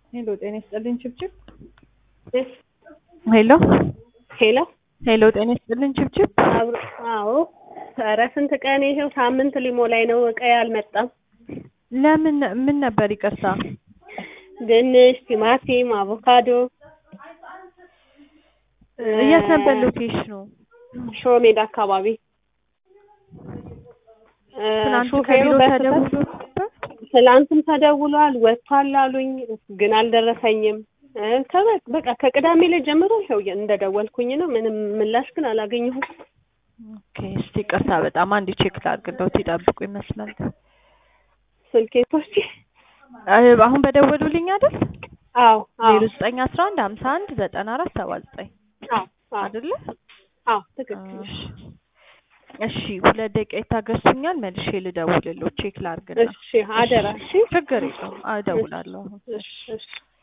ሄሎ ጤና ይስጥልኝ ችብችብ እስ ሄሎ ሄሎ ሄሎ ጤና ይስጥልኝ ችብችብ አብሮ አዎ ኧረ ስንት ቀን ይሄው ሳምንት ሊሞላኝ ነው እቃዬ አልመጣም ለምን ምን ነበር ይቅርታ ድንች ቲማቲም አቮካዶ የት ነበር ሎኬሽኑ ሾ ሜዳ አካባቢ እ ትናንት ሹፌሩ ከቢሮ በስህተት ተደውሎ ነበር ትላንትም ተደውሏል ወጥቷል አሉኝ ግን አልደረሰኝም እ ከበ- በቃ ከቅዳሜ ላይ ጀምሮ ይኸው እንደደወልኩኝ ነው ምንም ምላሽ ግን አላገኘሁም ኦኬ እስቲ ይቅርታ በጣም አንድ ቼክ ላድርግልዎት ይጠብቁ ይመስላል ስልኬቶች እ አሁን በደወሉልኝ አይደል አዎ አዎ ዜሮ ዘጠኝ አስራ አንድ ሀምሳ አንድ ዘጠና አራት ሰባ ዘጠኝ አዎ አዎ አይደለ አዎ ትክክል እሺ እሺ ሁለት ደቂቃ ይታገሱኛል መልሼ ልደውልልዎት ቼክ ላድርግና እሺ አደራ እሺ ችግር የለውም እደውላለሁ አሁን እሺ እሺ